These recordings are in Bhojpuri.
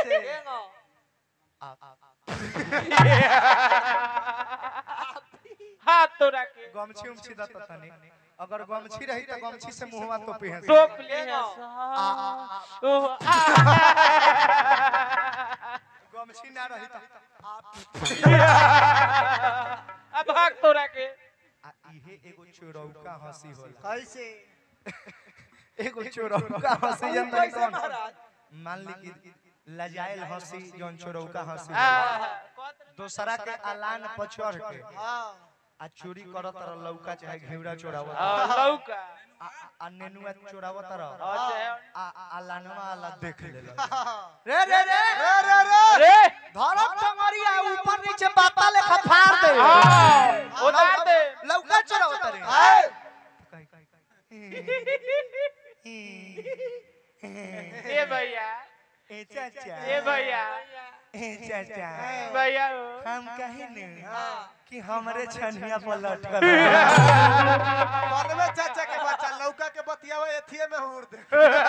कैसे हाथ तोड़ा के गमछी उमछी दत तनी अगर गमछी रही तो गमछी से मुंहवा तोपी है टोप ली है आ, ओह, आ। गमछी ना रही तो अब भाग तोड़ा के आ इहे एगो चोरौका हंसी होला कैसे एगो चोरौका हंसी जन तनी कैसे कौन महाराज मान ली कि लजाइल हंसी जौन चोरौका हंसी आ, होला। दोसरा के अलान पर चढ़ के हाँ आ चोरी करत रह लौका चाहे घेवड़ा चोरावत आ, लौका आ आ- आ नेनुआ चोरावत रह अच्छा आ आ लानवा आला देख लेला रे रे रे रे रे रे रे धरम टंगरिया ऊपर नीचे बाता लेखा फाड़ दे हाँ, उतार दे लौका चोरावत रे आए ए भैया ए चाचा ए भैया ए चाचा भैया हो। हम कहे न कि हमरे छनिया पर लटकल बनवे चाचा के बच्चा लौका के बतियावे एथिए में हुर दे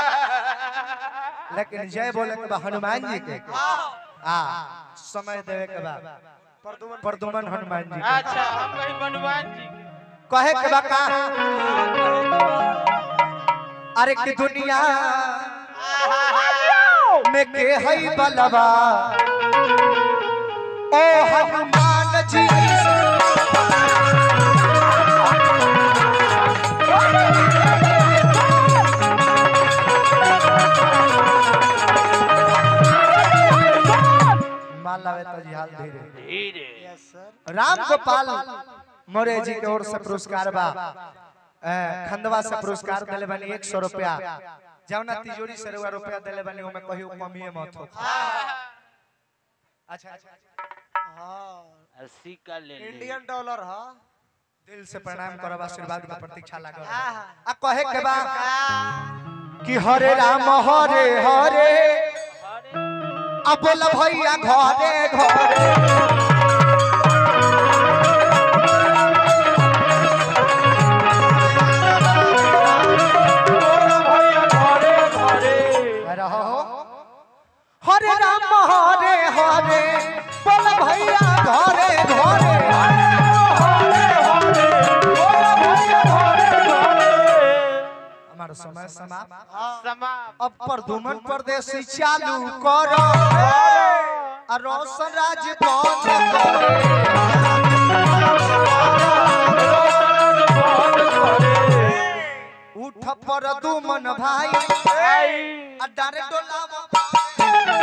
लेकिन जय बोले के बा हनुमान जी के आ समय देवे के बा परदुमन प्रदुमन हनुमान जी के अच्छा हम कहीं हनुमान जी के कहे के बा का अरे कि दुनिया में के हई बलवा ओ हनुमान जी मान लावे तो जी हाल धीरे धीरे यस सर राम गोपाल मोरे जी के ओर से पुरस्कार बा अ, खंडवा से पुरस्कार दिले बनी एक सौ रुपया जौना तिजोरी से रुआ रुपया दिले बनी ओमे कहियो कमिए मत हो अच्छा अच्छा हाँ अस्सी का ले ले इंडियन डॉलर हाँ दिल से प्रणाम करब आशीर्वाद के प्रतीक्षा लागल आहा। आ कहे के बा कि हरे राम हरे हरे आ बोल भैया घरे घरे रहो हरे राम हरे हरे बोल भैया घरे घरे हमारा समय समाप्त समाप्त अब प्रदुमन परदेसी चालू करो आ रोशन राज बंद करो उठ प्रदुमन भाई आ डारे डोलावा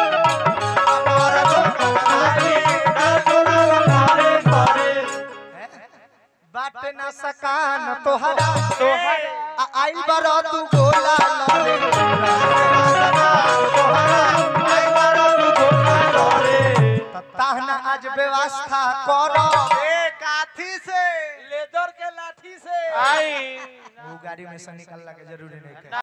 बाटे ना सकान तोहरा आ आइल बरो तू गोला लरे ताहना आज व्यवस्था करो ए काथी से लेदर के लाठी से आई वो गाड़ी में से निकलना के जरूरी नहीं है